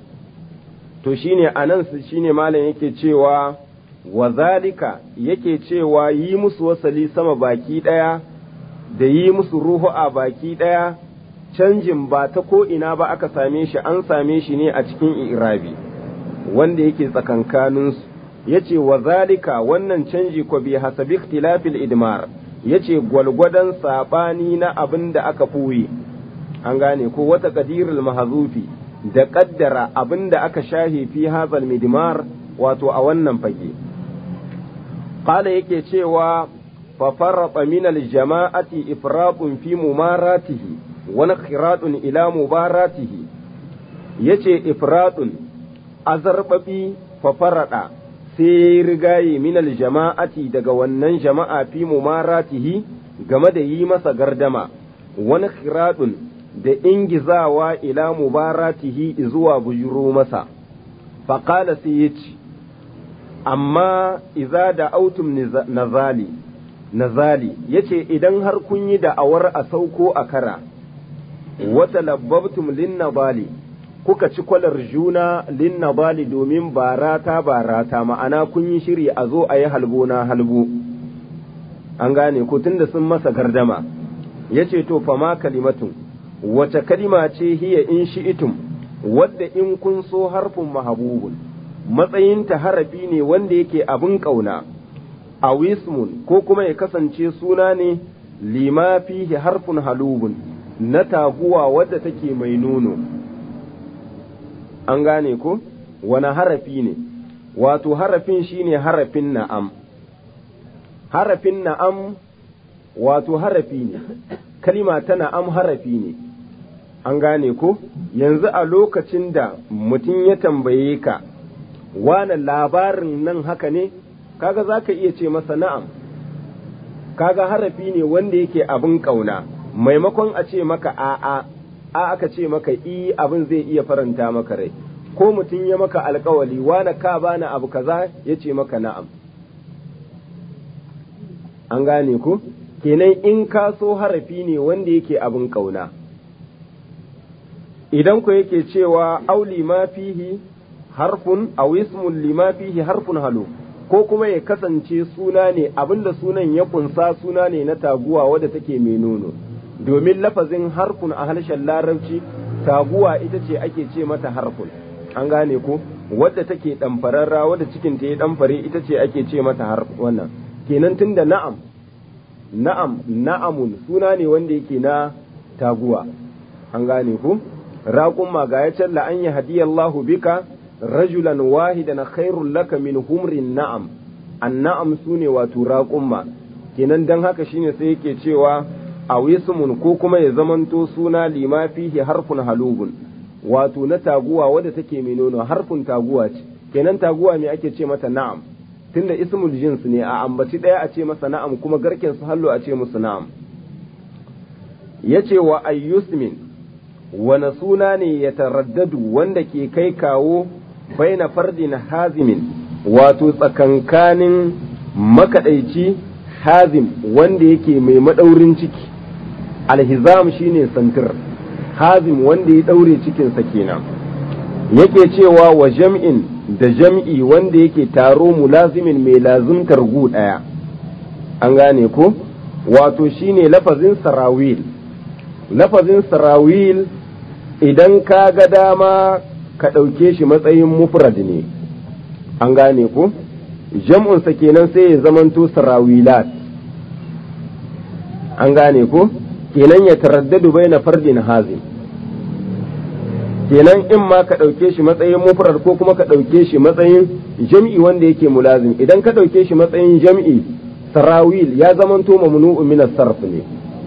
to shine anan shine malam yake cewa wa zalika yake cewa yi musu wasali sama baki daya da yi musu ruhu a baki daya canjin ba ta ko ina ba aka same shi an same shi ne a cikin irabi wanda yake tsakankaninsu ya ce wa zalika wannan canji ko bi hasabi ikhtilafil idmar ya ce gwalgwadon saɓani na abin da aka ɓoye an gane ko wata ƙadirul mahazufi da ƙaddara abin da aka shahe fi hazal midmar wato a wannan fage qala yake cewa fa farrata min al jama'ati ifratun fi mumaratihi wani khiradun ila mubaratihi yace ifradun azarbabi fafarada sai rigaye minal jama'ati daga wannan jama'a fi mumaratihi game da yi masa gardama wani khiradun da ingizawa ila mubaratihi zuwa bujuro masa faƙala sai ya ce amma iza da autum nazali nazali yace idan har kun yi da'awar a sauko a kara wata labbabtum linnabali kuka ci kwalar juna linnabali domin barata barata ma'ana kun yi shiri a zo a yi halbo na halbo an gane ko tunda sun masa gardama ya ce to fama kalimatun wace kalima ce hiya in shi'itum wadda in kun so harfin mahabubun matsayinta harafi ne wanda yake abin ƙauna a wismun ko kuma ya kasance suna ne lima fihi harfin halubun na taguwa wadda take mai nono an gane ko wani harafi ne wato harafin shine harafin na'am harafin na'am wato harafi ne kalima ta na'am harafi ne an gane ko yanzu a lokacin da mutum ya tambaye ka wane labarin nan haka ne kaga za ka iya ce masa na'am kaga harafi ne wanda yake abin ƙauna maimakon a ce maka a'a a aka ce maka i abin zai iya faranta maka rai ko mutum ya maka alkawali wane ka bani abu kaza ya ce maka na'am an gane ku kenan in ka so harafi ne wanda yake abin ƙauna idan ku yake cewa auli ma fihi harfun aw ismun lima fihi harfun halu ko kuma ya kasance suna ne abinda sunan ya kunsa suna ne na taguwa wadda take mai nono domin lafazin harfun a harshen larabci taguwa ita ce ake ce mata harfun an gane ko wadda take ɗamfararra wadda cikin ta ya ɗamfare ita ce ake ce mata har wannan kenan tunda na'am na'am na'amun suna ne wanda yake na taguwa an gane ko raƙun ma ga ya challa an yi hadiyallahu bika rajulan wahidan khairul laka min humrin na'am an na'am sune wato raƙumma kenan dan haka shine sai yake cewa a wismun ko kuma ya zamanto suna lima fihi harfun halubun wato na taguwa wadda take mai nono harfun taguwa ce kenan taguwa me ake ce mata na'am tunda ismul jins ne a ambaci ɗaya a ce masa na'am kuma garken su hallo a ce musu na'am yace wa ayyusmin wani suna ne ya taraddadu wanda ke kai kawo baina fardin hazimin wato tsakankanin makaɗaici hazim wanda yake mai maɗaurin ciki alhizam shine santir hazim wanda ya ɗaure cikinsa kenan yake cewa wa jam'in da jam'i wanda yake taro mulazimin mai lazimtar gu ɗaya an gane ko wato shine lafazin sarawil lafazin sarawil idan ka ga dama ka ɗauke shi matsayin mufrad ne an gane ko jam'unsa kenan sai ya zamanto sarawilat an gane ko kenan ya taraddadu bai na fardin hazin kenan in ma ka ɗauke shi matsayin mufrad ko kuma ka ɗauke shi matsayin jam'i wanda yake mulazim idan ka ɗauke shi matsayin jam'i sarawil ya zamanto mamnu'u min sarf ne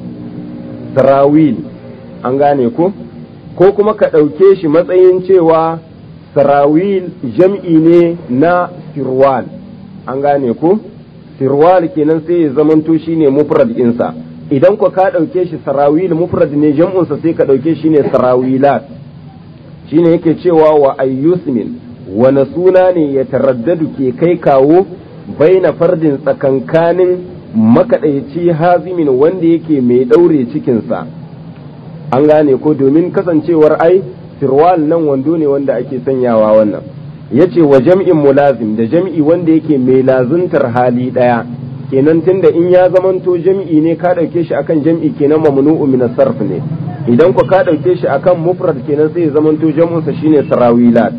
sarawil an gane ko ko kuma ka ɗauke shi matsayin cewa sarawil jam'i ne na sirwal an gane ko sirwal kenan sai ya zamanto shine mufrad insa idan ko ka ɗauke shi sarawil mufrad ne jam'unsa sai ka ɗauke shi ne sarawilat shine yake cewa wa ayyusmin wani suna ne ya taraddadu ke kai kawo baina fardin tsakankanin makaɗaici hazimin wanda yake mai ɗaure cikinsa an gane ko domin kasancewar ai sirwal nan wando ne wanda ake sanyawa wannan yace wa jam'in mulazim da jam'i wanda yake mai lazuntar hali ɗaya kenan tunda in ya zamanto jam'i ne ka ɗauke shi akan jam'i kenan mamnu'u min sarf ne idan ku ka ɗauke shi akan mufrad kenan sai ya zamanto jam'unsa shine sarawilat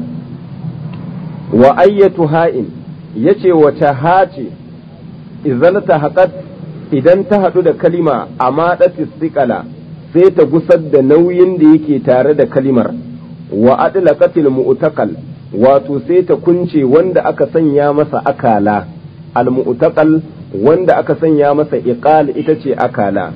wa ayyatu ha'in yace wata hace idan ta haƙat idan ta haɗu da kalima a maɗatis siƙala sai ta gusar da nauyin da yake tare da kalimar wa adlaqatil mu'taqal wato sai ta kunce wanda aka sanya masa akala al mu'taqal wanda aka sanya masa iqal ita ce akala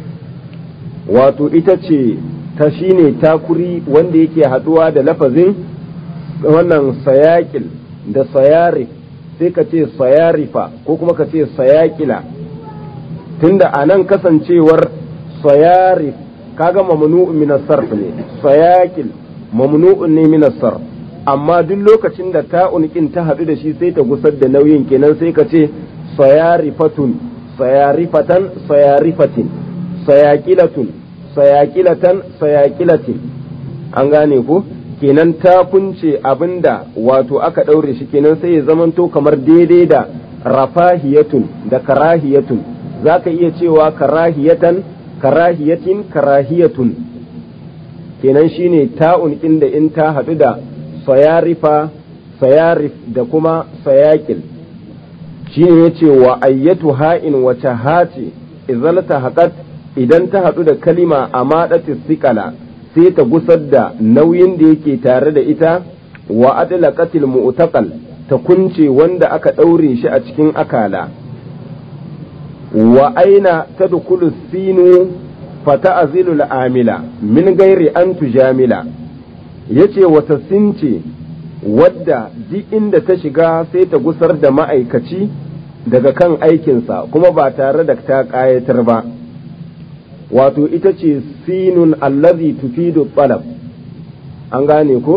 wato ita ce ta shine takuri wanda yake haɗuwa da lafazin wannan sayakil da sayarif sai ka ce sayarifa ko kuma ka ce sayakila tunda a nan kasancewar sayarif kaga mamnu'un min sarf ne sayakil mamnu'un ne min sarf amma duk lokacin da ta'un kin ta hadu da shi sai ta gusar da nauyin kenan sai ka ce sayarifatun sayarifatan sayarifatin sayakilatun sayakilatan sayakilatin an gane ko kenan ta kunce abinda wato aka daure shi kenan sai ya zamanto kamar daidai da rafahiyatun da karahiyatun zaka iya cewa karahiyatan karahiyatin karahiyatun kenan shine ta'un inda in ta haɗu da sayarifa sayarif da kuma sayakil shine yace wa ayyatu ha'in wace hace izalta haƙat idan ta haɗu da kalima a maɗatis sikala sai ta gusar da nauyin da yake tare da ita wa adlaqatil mu'taqal ta kunce wanda aka ɗaure shi a cikin akala wa aina tadkhulu sinu fata azilul amila min gairi an tujamila ya ce wata since wadda duk inda ta shiga sai ta gusar da ma'aikaci daga kan aikinsa kuma ba tare da ta ƙayatar ba wato ita ce sinun allazi tufidu talab an gane ku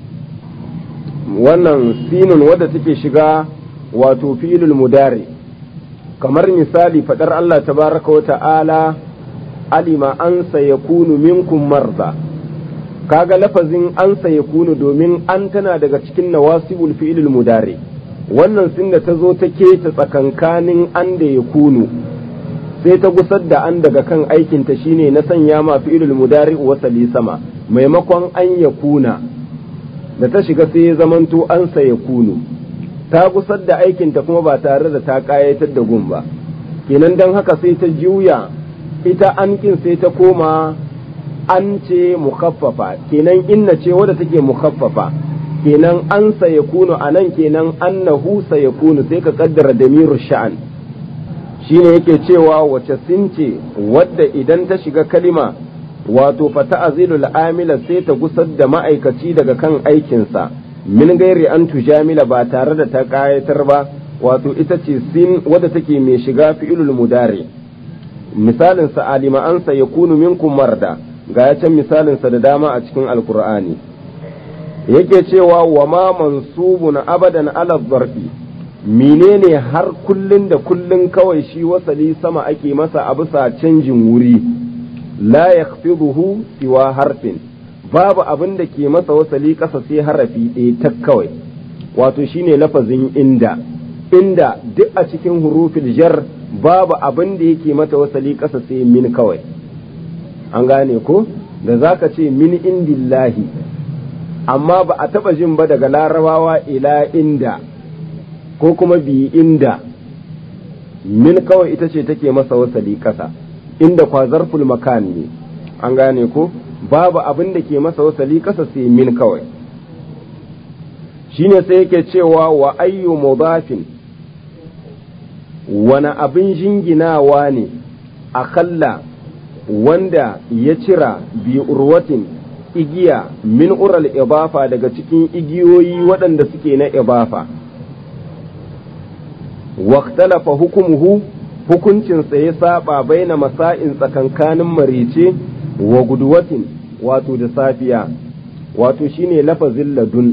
wannan sinun wadda take shiga wato filul mudari kamar misali faɗar Allah tabaraka wa ta'ala alima an sayakunu minkum marza kaga lafazin an sayakunu domin an tana daga cikin nawasibul fi'ilul mudari wannan sin da ta zo ta keta tsakankanin an da ya kunu sai ta gusar da an daga kan aikinta shine na sanya ma fi'ilul mudari wasali sama maimakon an ya kuna da ta shiga sai ya zamanto an sa ya kunu ta gusar da aikinta kuma ba tare da ta kayatar da gun ba kenan don haka sai ta juya ita an kin sai ta koma an ce mukaffafa kenan inna ce wadda take mukaffafa kenan an sa ya kunu a nan kenan annahu sa ya kunu sai ka kaddara damiru sha'an shine yake cewa wace since wadda idan ta shiga kalima wato fata azilul amila sai ta gusar da ma'aikaci daga kan aikinsa min gairi an tujamila ba tare da ta kayatar ba wato ita ce sin wadda take mai shiga fi'ilul mudari misalin sa alima an sa yakunu minkum marda ga ya can misalin sa da dama a cikin alqur'ani yake cewa wa ma mansubun abadan ala zarfi menene har kullun da kullun kawai shi wasali sama ake masa a bisa canjin wuri la yakhfiduhu siwa harfin babu abin da ke masa wasali ƙasa sai harafi ɗaya ta kawai wato shine lafazin inda inda duk a cikin hurufil jar babu abin da yake mata wasali ƙasa sai min kawai an gane ko da zaka ce min indillahi amma ba a taɓa jin ba daga larabawa ila inda ko kuma bi inda min kawai ita ce take masa wasali ƙasa inda kwa zarful makan ne an gane ko babu abin da ke masa wasali kasa sai min kawai shine sai yake cewa wa ayyu mudafin wani abin jinginawa ne a kalla wanda ya cira bi urwatin igiya min ural ibafa daga cikin igiyoyi waɗanda suke na ibafa waktalafa hukumuhu hukuncinsa ya saba baina masa'in tsakankanin marice wa guduwatin wato da safiya wato shine lafazin ladun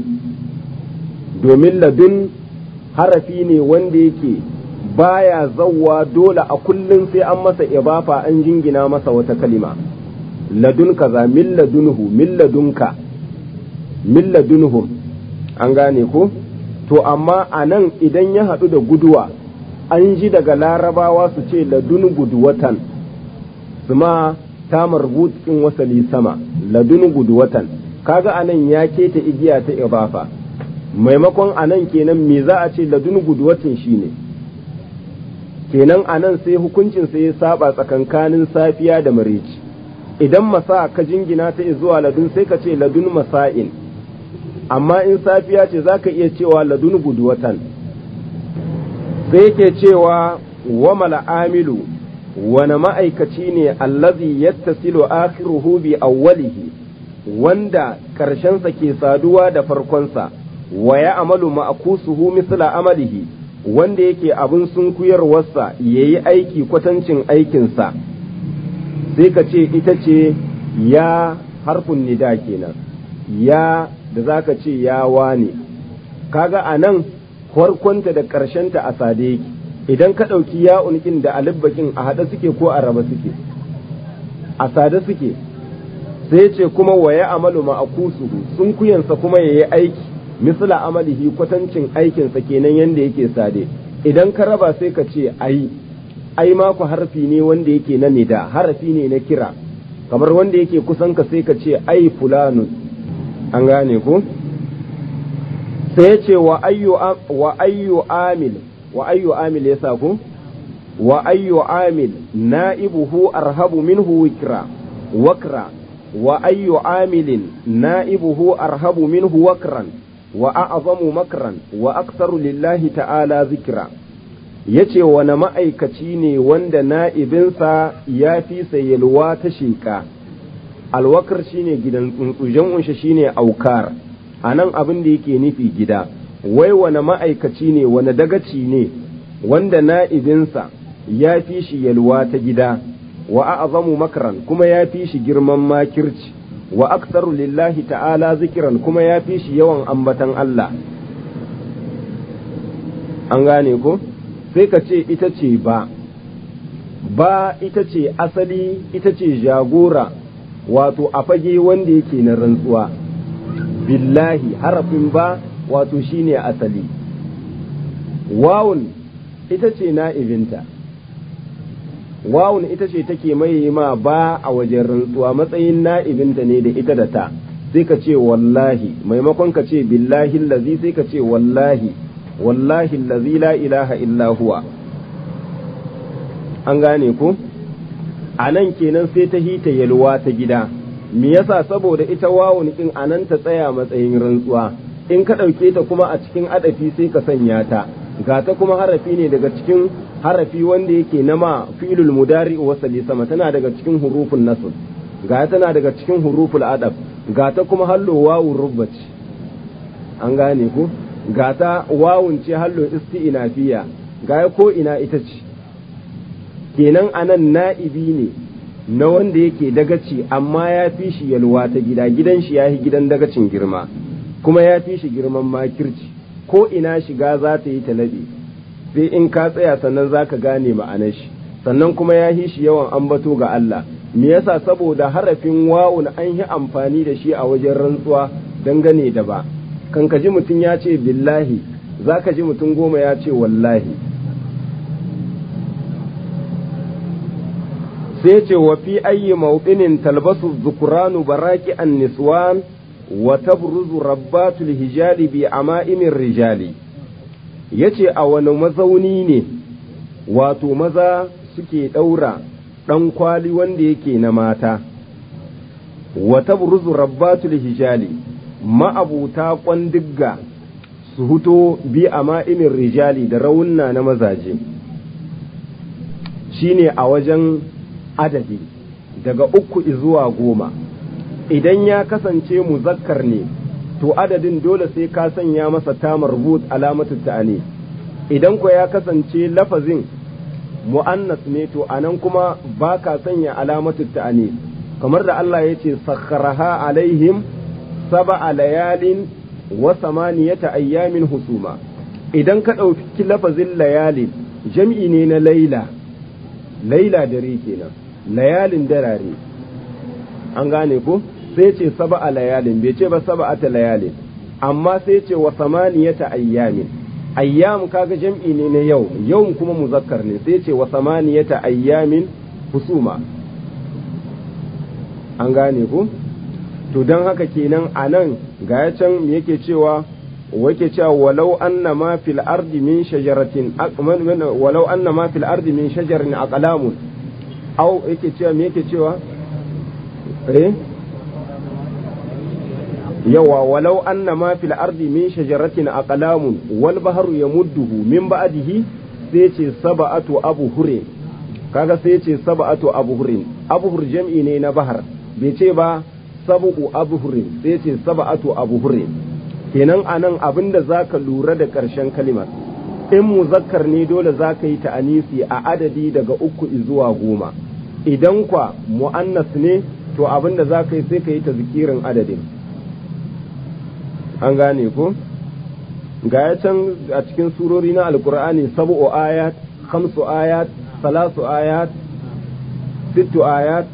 domin ladun harafi ne wanda yake baya zawwa dole a kullum sai an masa ibafa an jingina masa wata kalima ladun kaza min ladunhu min ladunka min ladunhum an gane ko to amma a nan idan ya haɗu da guduwa an ji daga larabawa su ce ladun guduwatan su ma ta marbutin wasali sama ladun guduwatan kaga anan ya keta igiya ta ibafa maimakon anan kenan me za a ce ladun guduwatin shine kenan anan sai hukuncin sai ya saba tsakankanin safiya da marici idan masa ka jingina ta zuwa ladun sai ka ce ladun masa'in amma in safiya ce za ka iya cewa ladun guduwatan sai yake cewa wa mal'amilu wani ma'aikaci ne allazi yattasilu akhiruhu bi awwalihi wanda ƙarshensa ke saduwa da farkonsa wa ya amalu ma'akusuhu misla amalihi wanda yake abin sunkuyarwarsa ya yi aiki kwatancin aikinsa sai ka ce ita ce ya harfin nida kenan ya da za ka ce ya wane kaga a nan farkonta da ƙarshenta a sade yake idan ka ɗauki ya'un ɗin da alibbakin a haɗe suke ko a raba suke a sade suke sai ce kuma wa ya amalu ma'akusuhu sun kuyansa kuma ya yi aiki misla amalihi kwatancin aikinsa kenan yadda yake sade idan ka raba sai ka ce ai ai maku harfi ne wanda yake na nida harafi ne na kira kamar wanda yake kusan ka sai ka ce ai fulanun an gane ko sai ce wa ayyu wa ayyu amil wa ayyu amil yasa ku wa ayyu amil na'ibuhu arhabu minhu wikra wakra wa ayyu amilin na'ibuhu arhabu minhu wakran wa a'zamu makran wa aktsaru lillahi ta'ala zikra ya ce wani ma'aikaci ne wanda na'ibinsa ya fi sayalwa ta sheƙa alwakar shine gidan tsuntsu jam'unshi shine aukar a nan abin da yake nufi gida wai wani ma'aikaci ne wani dagaci ne wanda na'ibinsa ya fi shi yalwa ta gida wa a'zamu makran kuma ya fi shi girman makirci wa aksaru lillahi ta'ala zikiran kuma ya fi shi yawan ambatan Allah an gane ko sai ka ce ita ce ba ba ita ce asali ita ce jagora wato a fage wanda yake na rantsuwa billahi harafin ba wato shine asali wawun ita ce na'ibinta wawun ita ce take mai ma ba a wajen rantsuwa matsayin na'ibinta ne da ita da ta sai ka ce wallahi maimakon ka ce billahi lazi sai ka ce wallahi wallahi lazi la ilaha illa huwa an gane ku a nan kenan sai ta hita yalwa ta gida me yasa saboda ita wawun in anan ta tsaya matsayin rantsuwa in ka ɗauke ta kuma a cikin adafi sai ka sanya ta ga ta kuma harafi ne daga cikin harafi wanda yake na ma fi'lul mudari wasali sama tana daga cikin hurufun nasl ga tana daga cikin huruful adab ga ta kuma hallo wawun rubbaci an gane ku ga ta wawun ce hallo isti'nafiya ga ko ina ita ce kenan anan na'ibi ne na wanda yake dagaci amma ya fi shi yalwa ta gida gidan shi ya yi gidan dagacin girma kuma ya fi shi girman makirci ko ina shiga za ta yi talabi sai in ka tsaya sannan za ka gane ma'anar shi sannan kuma ya yi shi yawan ambato ga Allah me yasa saboda harafin wawun an yi amfani da shi a wajen rantsuwa dangane da ba kan ka ji mutum ya ce billahi za ka ji mutum goma ya ce wallahi sai ce wa fi ayyi mawqinin talbasu zukuranu baraki an niswan wa tabruzu rabbatul hijali bi ama'imin rijali yace a wani mazauni ne wato maza suke ɗaura ɗan kwali wanda yake na mata wa tabruzu rabbatul hijali ma'abuta kwandigga su huto bi ama'imin rijali da raunna na mazaje shine a wajen adadi daga uku zuwa goma idan ya kasance muzakkar ne to adadin dole sai ka sanya masa ta marbut alamatu ta'ani idan ko ya kasance lafazin mu'annas ne to anan kuma ba ka sanya alamatu ta'ani kamar da Allah ya ce sakharaha alaihim sab'a layalin wa samaniyata ayyamin husuma idan ka ɗauki lafazin layalin jam'i ne na laila laila dare kenan layalin darare an gane ko sai ce saba a layalin bai ce ba saba ta layalin amma sai ce wa samaniyata ayyamin ayyam kaga jam'i ne na yau yau kuma muzakkar ne sai ce wa samaniyata ayyamin husuma an gane ku to don haka kenan a nan ga can yake cewa wake cewa walau anna ma fil ardi min shajaratin walau anna ma fil ardi min shajarin aqlamun au yake cewa me yake cewa eh yawa walau anna ma fil ardi min shajaratin aqlamun wal bahru yamudduhu min ba'dihi sai ce sab'atu abhurin kaga sai ce sab'atu abhurin abhur jam'i ne na bahar bai ce ba sab'u abhurin sai ce sab'atu abhurin kenan anan abinda zaka lura da karshen kalimar in muzakkar ne dole zaka yi ta'anisi a adadi daga uku zuwa goma idan kwa mu'annas ne to abinda zaka yi sai ka yi ta zikirin adadin an gane ko ga ya can a cikin surori na alkur'ani sab'u ayat khamsu ayat salasu ayat sittu ayat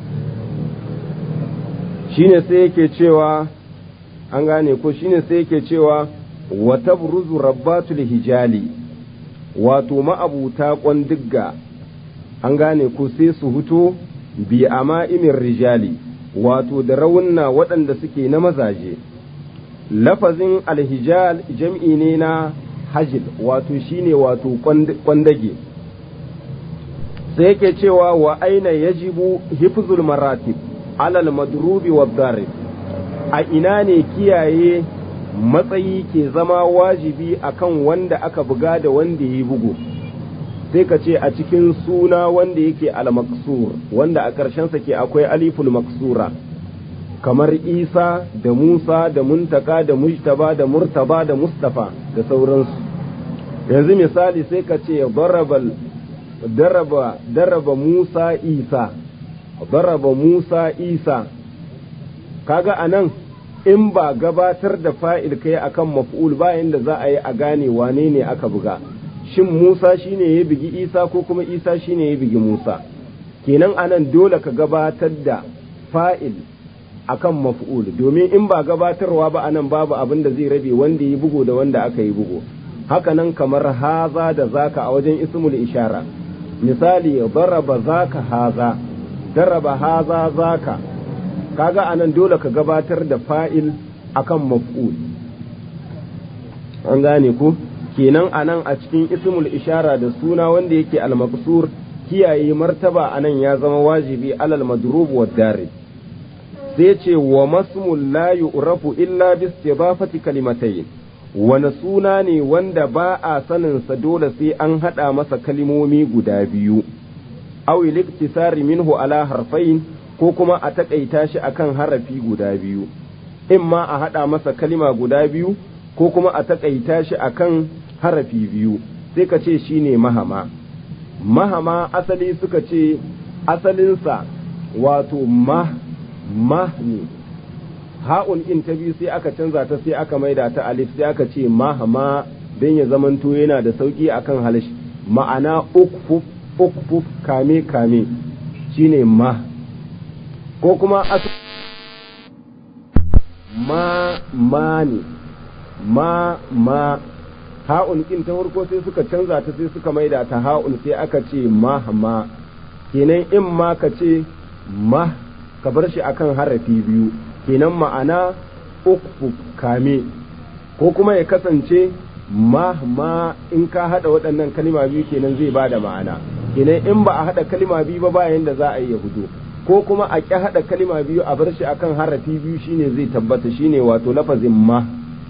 shine sai yake cewa an gane ko shine sai yake cewa wa tabruzu rabbatul hijali wato ma'abuta kwandigga an gane ko sai su huto bi ama'imin rijali wato da raunna waɗanda suke na mazaje lafazin alhijal jam'i ne na hajil wato shine wato kwandage sai yake cewa wa aina yajibu hifzul maratib alal madrubi wa darib a ina ne kiyaye matsayi ke zama wajibi akan wanda aka buga da wanda ya yi bugu sai ka ce a cikin suna wanda yake al-maksur wanda a ƙarshensa ke akwai aliful maksura kamar isa da musa da muntaka da mujtaba da murtaba da mustafa da sauransu yanzu misali sai ka ce daraba daraba musa isa daraba musa isa kaga anan in ba gabatar da fa'il kai akan maf'ul bayan da za a yi a gane wane ne aka buga shin musa shine ya bigi isa ko kuma isa shine ya bigi musa kenan anan dole ka gabatar da fa'il akan maf'ul domin in ba gabatarwa ba anan babu abin da zai rabe wanda yi bugu da wanda aka yi bugu hakanan kamar haza da zaka a wajen ismul ishara misali daraba zaka haza daraba haza zaka kaga anan dole ka gabatar da fa'il akan maf'ul an gane ku kenan anan a cikin ismul ishara da suna wanda yake al-maqsur kiyaye martaba anan ya zama wajibi alal madrub wa darib sai ce wa masmul la yu'rafu illa bi istidafati kalimatayn wani suna ne wanda ba a saninsa dole sai an haɗa masa kalimomi guda biyu aw liktisari minhu ala harfain ko kuma a taƙaita shi akan harafi guda biyu in ma a haɗa masa kalima guda biyu ko kuma a taƙaita shi akan harafi biyu sai ka ce shine mahama mahama asali suka ce asalinsa wato mah mah ne ha'un in ta biyu sai aka canza ta sai aka maida ta alif sai aka ce mahama don ya zamanto yana da sauki akan halish ma'ana ukfuf ukfuf kame kame shine ma ko kuma as ma ma ne ma ma ha'un in ta farko sai suka canza ta sai suka maida ta ha'un sai aka ce mahama kenan in ma ka ce ma ka bar shi akan harafi biyu kenan ma'ana uku kame ko kuma ya kasance ma ma in ka hada waɗannan kalima biyu kenan zai bada ma'ana kenan in ba a hada kalima biyu ba bayan da za a yi ya hudu ko kuma a ƙi hada kalima biyu a bar shi akan harafi biyu shine zai tabbata shine wato lafazin ma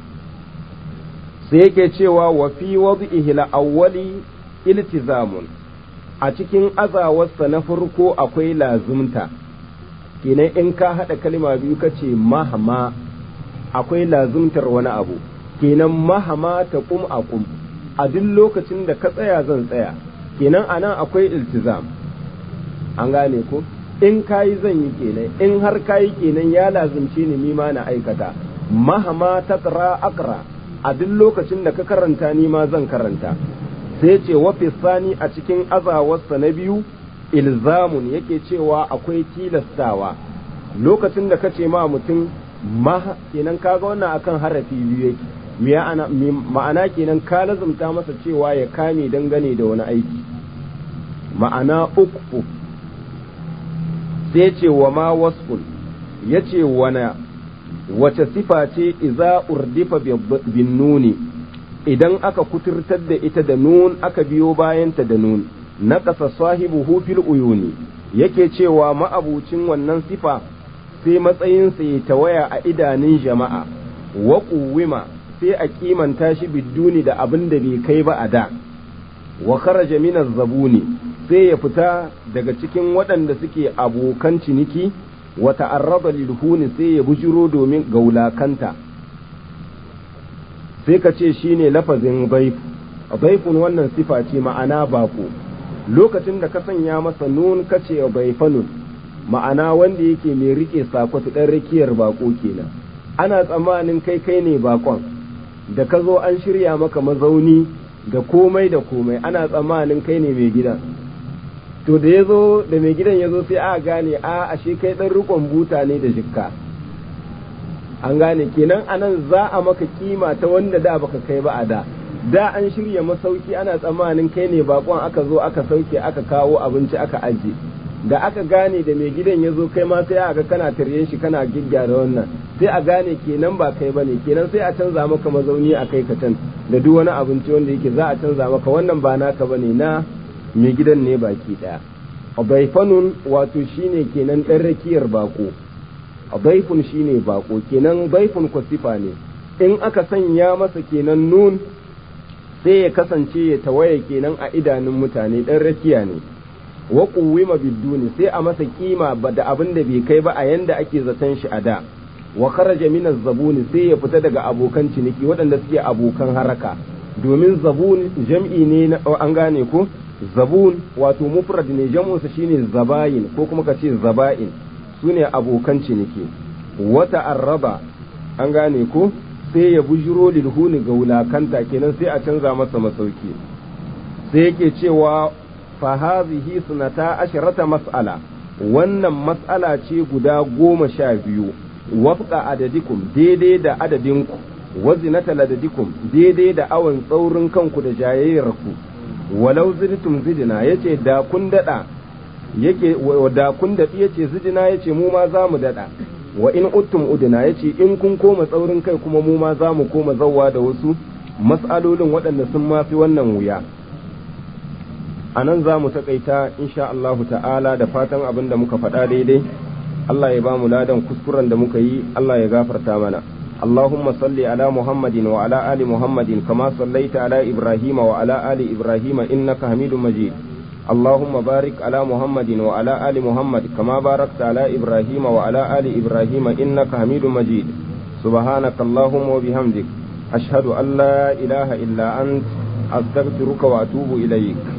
sai yake cewa wa fi wad'ihi al-awwali iltizamun a cikin azawarsa na farko akwai lazumta kenan in ka haɗa kalima biyu ka ce mahama akwai lazumtar wani abu kenan mahama ta kum a kum a duk lokacin da ka tsaya zan tsaya kenan anan akwai iltizam an gane ko in kayi zan yi kenan in har kayi kenan ya lazumce ni nima na aikata mahama ta akra a duk lokacin da ka karanta ni ma zan karanta sai ce wa sani a cikin azawarsa na biyu ilzamun yake cewa akwai tilastawa lokacin da kace ma mutum ma kenan kaga wannan akan harafi biyu yake ma'ana kenan ka lazumta masa cewa ya kame dangane da wani aiki ma'ana uku sai ce wa ma wasfun yace wana wace sifa ce iza urdifa bin nuni idan aka kuturtar da ita da nun aka biyo bayanta da nun naƙasa sahibuhu fil uyuni yake cewa ma'abucin wannan sifa sai matsayinsa ya tawaya a idanun jama'a wa ƙuwima sai a kimanta shi bidduni da abin da bai kai ba a da wa kharaja minaz zabuni sai ya fita daga cikin waɗanda suke abokan ciniki wa ta'arraba lilhuni sai ya bujiro domin gaulakanta sai ka ce shine lafazin baif baifun wannan sifa ce ma'ana bako lokacin da ka sanya masa nun kace bai fanun ma'ana wanda yake mai rike sakwatu ɗan rakiyar bako kenan ana tsammanin kai kai ne bakon da ka zo an shirya maka mazauni da komai da komai ana tsammanin kai ne mai gidan to da ya zo da mai gidan ya zo sai a gane a ashe kai ɗan rikon buta ne da jikka an gane kenan anan za a maka kima ta wanda da baka kai ba a da da an shirya masauki ana tsammanin kai ne bakon aka zo aka sauke aka kawo abinci aka aje da aka gane da mai gidan ya zo kai ma sai aka kana taryen shi kana gyaggyara wannan sai a gane kenan ba kai bane kenan sai a canza maka mazauni a kai ka can da duk wani abinci wanda yake za a canza maka wannan ba naka bane na mai gidan ne baki daya baifanun wato shine kenan dan rakiyar bako baifun shine bako kenan baifun ko sifa ne in aka sanya masa kenan nun sai ya kasance ya tawaye kenan a idanun mutane dan rakiya ne wa quwwima biduni sai a masa kima ba da abin da bai kai ba a yanda ake zaton shi a da wa kharaja min zabuni sai ya fita daga abokan ciniki waɗanda suke abokan haraka domin zabun jam'i ne na an gane ko zabun wato mufrad ne jam'unsa shine zabayin ko kuma ka ce zaba'in sune abokan ciniki wata arraba an gane ko sai ya bujiro lilhuni ga wulakanta kenan sai a canza masa masauki sai yake cewa fa hazihi sunata asharata mas'ala wannan mas'ala ce guda goma sha biyu wafqa adadikum daidai da adadinku wazinata ladadikum daidai da awon tsaurin kanku da jayayyarku walau zidtum zidina yace da kun dada yake da kun dadi yace zidina yace mu ma za mu dada wa in uttum udina yace in kun koma tsaurin kai kuma mu ma za mu koma zawwa da wasu mas'alolin waɗanda sun mafi wannan wuya a nan za mu taƙaita insha Allah ta'ala da fatan abin da muka faɗa daidai Allah ya ba mu ladan kuskuren da muka yi Allah ya gafarta mana اللهم صل على محمد وعلى آل محمد كما صليت على إبراهيم وعلى آل إبراهيم إنك حميد مجيد اللهم بارك على محمد وعلى آل محمد كما باركت على إبراهيم وعلى آل إبراهيم إنك حميد مجيد سبحانك اللهم وبحمدك أشهد أن لا إله إلا أنت أستغفرك وأتوب إليك